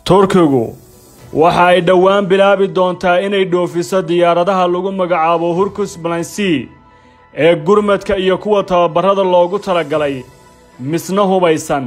turkigu waxa ay dhowaan bilaabi doontaa inay dhoofiso diyaaradaha lagu magacaabo hurkus balansi ee gurmadka iyo kuwa tababarrada loogu talagalay misna hubaysan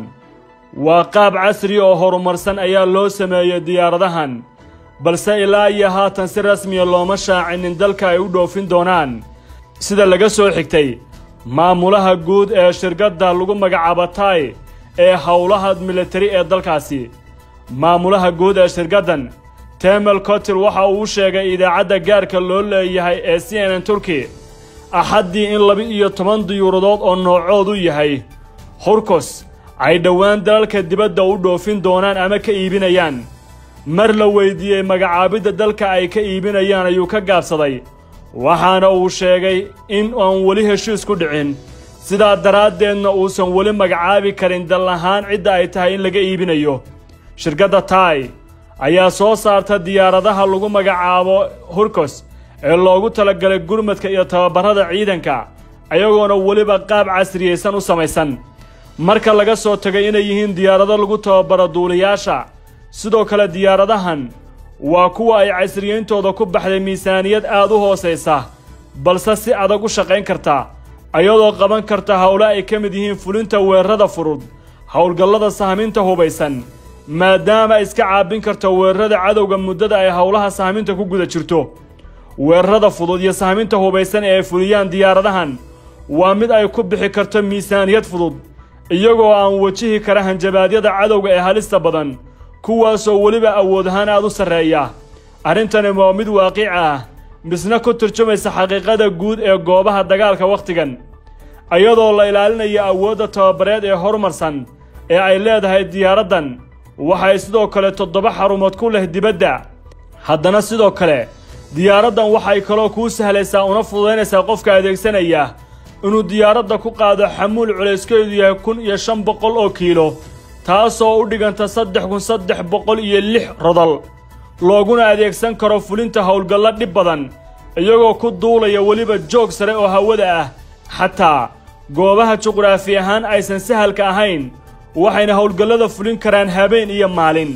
waa qaab casri oo horumarsan ayaa loo sameeyey diyaaradahan balse ilaa iyo haatan si rasmiya looma shaacinin dalka ay u dhoofin doonaan sida laga soo xigtay maamulaha guud ee shirkadda lagu magacaabo tay ee howlaha militari ee dalkaasi maamulaha guud ee shirkaddan temel kotil waxa uu sheegay idaacadda gaarka loo leeyahay ee c n n turki axaddii in laba-iyo toban diyuuradood oo noocoodu yahay hurkus ay dhowaan dalalka dibadda u dhoofin doonaan ama ka iibinayaan mar la weydiiyey magacaabidda dalka ay ka iibinayaan ayuu ka gaabsaday waxaana uu sheegay in aan weli heshiis ku dhicin sidaa daraaddeedna uusan weli magacaabi karin dal ahaan cidda ay tahay in laga iibinayo shirkadda tai ayaa soo saarta diyaaradaha lagu magacaabo hurkos ee loogu talagalay gurmadka iyo tababarrada ciidanka ayagoona weliba qaab casriyaysan u samaysan marka laga soo tagay inay yihiin diyaarado lagu tababaro duuliyaasha sidoo kale diyaaradahan waa kuwa ay casriyeyntooda ku baxday miisaaniyad aad u hoosaysa balse si adag u shaqayn karta ayadoo qaban karta howle ay ka mid yihiin fulinta weerarada furud howlgallada sahminta hubaysan maadaama ay iska caabin karto weerarada cadowga muddada ay howlaha sahminta ku guda jirto weerarada fudud iyo sahminta hubaysan ee ay fuliyaan diyaaradahan waa mid ay ku bixi karto miisaaniyad fudud iyagoo aan wajihi kara hanjabaadyada cadowga ee halista badan kuwaasoo weliba awood ahaan aad u sarreeya arrintani waa mid waaqic ah misna ku turjumaysa xaqiiqada guud ee goobaha dagaalka wakhtigan iyadoo la ilaalinayo awoodda tababareed ee horumarsan ee ay leedahay diyaaraddan waxay sidoo kale toddoba xarumood ku leh dibadda haddana sidoo kale diyaaraddan waxay kaloo kuu sahlaysaa una fududaynaysaa qofka adeegsanaya inuu diyaaradda ku qaado xamuul culayskeedu yahay kun iyo shan boqol oo kiilo taasoo u dhiganta saddex kun saddex boqol iyo lix rodol looguna adeegsan karo fulinta howlgallo dhib badan iyagoo ku duulaya weliba joog sare oo hawada ah xataa goobaha juqraafi ahaan aysan sahalka ahayn waxayna howlgallada fulin karaan habeen iyo maalin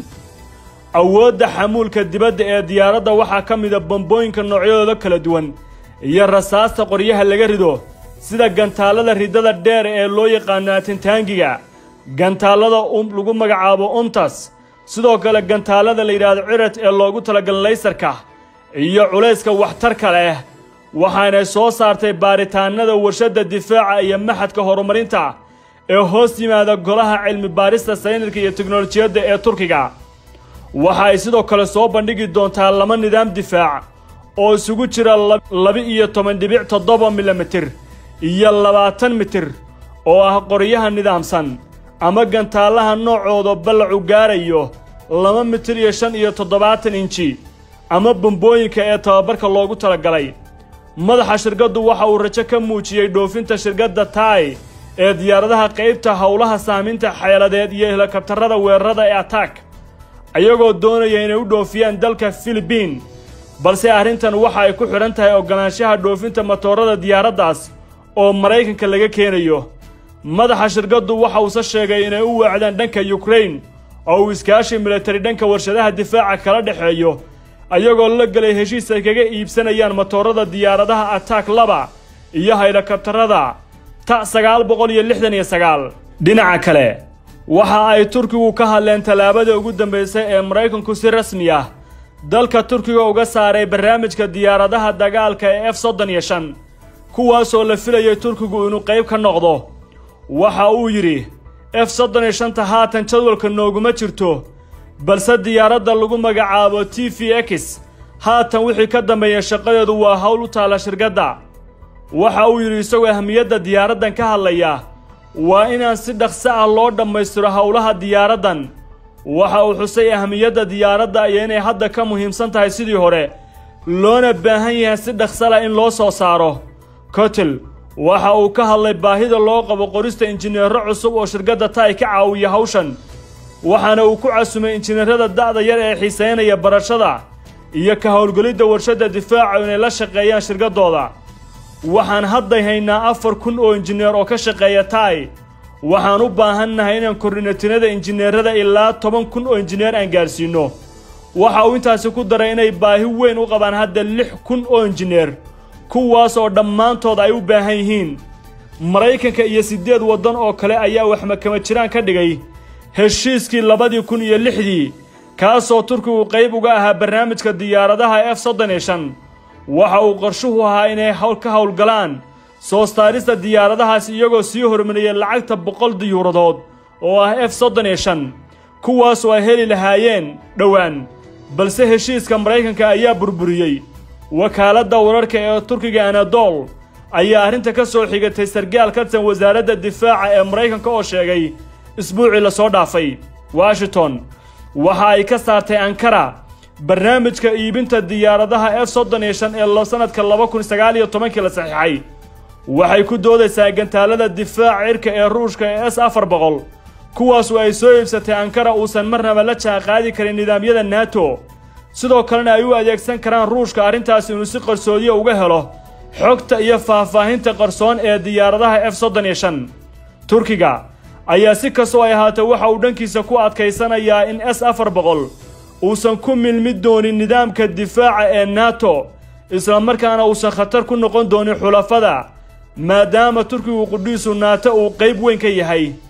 awoodda xamuulka dibadda ee diyaaradda waxaa ka mida bambooyinka noocyadooda kala duwan iyo rasaasta qoryaha laga rido sida gantaallada ridada dheer ee loo yaqaano atintaangiga gantaallada lagu magacaabo untas sidoo kale gantaallada la yidhaahdo cirat ee loogu talagalay laysarka iyo culayska waxtarka leh waxaanay soo saartay baaritaanada warshadda difaaca iyo maxadka horumarinta ee hoos yimaada golaha cilmi baarista sayniska iyo teknolojiyadda ee turkiga waxa ay sidoo kale soo bandhigi doontaa laba nidaam difaac oo isugu jira laba-iyo toban dhibic toddoba milimitir iyo labaatan mitir oo ah qoryaha nidaamsan ama gantaallaha noocooda ballacu gaarayo laba mitir iyo shan iyo toddobaatan inji ama bambooyinka ee tababarka loogu talagalay madaxa shirkaddu waxa uu rajo ka muujiyey dhoofinta shirkadda tai ee diyaaradaha qaybta howlaha saaminta xeeladeed iyo helikabtarada weerarada ee attack ayagoo doonaya inay u dhoofiyaan dalka filibiin balse arrintan waxa ay ku xidhan tahay oggolaanshaha dhoofinta matoorada diyaaraddaas oo maraykanka laga keenayo madaxa shirkaddu waxa uuse sheegay inay u weecdaan dhanka yukrain oo uu iskaashi militari dhanka warshadaha difaaca kala dhexeeyo ayagoo la gelay heshiis ay kaga iibsanayaan matoorada diyaaradaha attack laba iyo haylakabtarada ta sagaal boqol iyo lixdan iyo sagaal dhinaca kale waxa ay turkigu ka hadleen tallaabada ugu dambaysay ee maraykanku si rasmi ah dalka turkiga uga saaray barnaamijka diyaaradaha dagaalka ee f soddon iyo shan kuwaasoo la filayay turkigu inuu qayb ka noqdo waxa uu yidhi f soddon iyo shanta haatan jadwalka nooguma jirto balse diyaaradda lagu magacaabo t v x haatan wixii ka dambeeya shaqadeedu waa howl u taalla shirkadda waxa uu yidhi isagoo ahmiyadda diyaaraddan ka hadlaya waa inaan si dhaqso ah loo dhammaystiro howlaha diyaaraddan waxa uu xusay ahmiyadda diyaaradda iyo inay hadda ka muhiimsan tahay sidii hore loona baahan yahay si dhaqso lah in loo soo saaro kotel waxa uu ka hadlay baahida loo qabo qorista injineero cusub oo shirkadda tai ka caawiya hawshan waxaana uu ku casumay injineerada da'da yar ee xiisaynaya barashada iyo ka howlgelidda warshadda difaaca inay la shaqeeyaan shirkaddooda waxaan hadday haynaa afar kun oo injineer oo ka shaqeeya tai waxaan u baahannahay inaan kordhino tirada injineerada ilaa toban kun oo injineer aan gaarsiinno waxa uu intaasi ku daray inay baahi weyn u qabaan hadda lix kun oo injineer kuwaas oo dhammaantood ay u baahan yihiin maraykanka iyo siddeed waddan oo kale ayaa waxmakama jiraan ka dhigay heshiiskii labadii kun iyo lixdii kaasoo turkigu qayb uga ahaa barnaamijka diyaaradaha f soddon iyo shan waxa uu qorshuhu ahaa inay hawl ka howlgalaan soo saarista diyaaradahaas iyagoo sii hormariyay lacagta boqol diyuuradood oo ah f soddon iyo shan kuwaasoo ay heli lahaayeen dhowaan balse heshiiska maraykanka ayaa burburiyey wakaaladda wararka ee turkiga anadol ayaa arrinta ka soo xigatay sargaal ka tirsan wasaaradda difaaca ee maraykanka oo sheegay isbuucii lasoo dhaafay washington waxa ay ka saartay ankara barnaamijka iibinta diyaaradaha f soddon iyo shan ee sanadka laba kun sagaal iyo tobankii la saxiixay waxay ku doodaysaa gantaalada difaaca cirka ee ruushka ee s afar boqol kuwaasu ay soo iibsatay ankara uusan marnaba la jaanqaadi karin nidaamyada nato sidoo kalena ay u adeegsan karaan ruushka arrintaas inuu si qarsoodiya uga helo xogta iyo faahfaahinta qarsoon ee diyaaradaha f soddon iyo shan turkiga ayaa si kastoo ay ahaatee waxa uu dhankiisa ku adkaysanayaa in s afar boqol uusan ku milmi doonin nidaamka difaaca ee nato islamarkaana uusan khatar ku noqon doonin xulafada maadaama turkigu qudhiisu naato uu qayb weyn ka yahay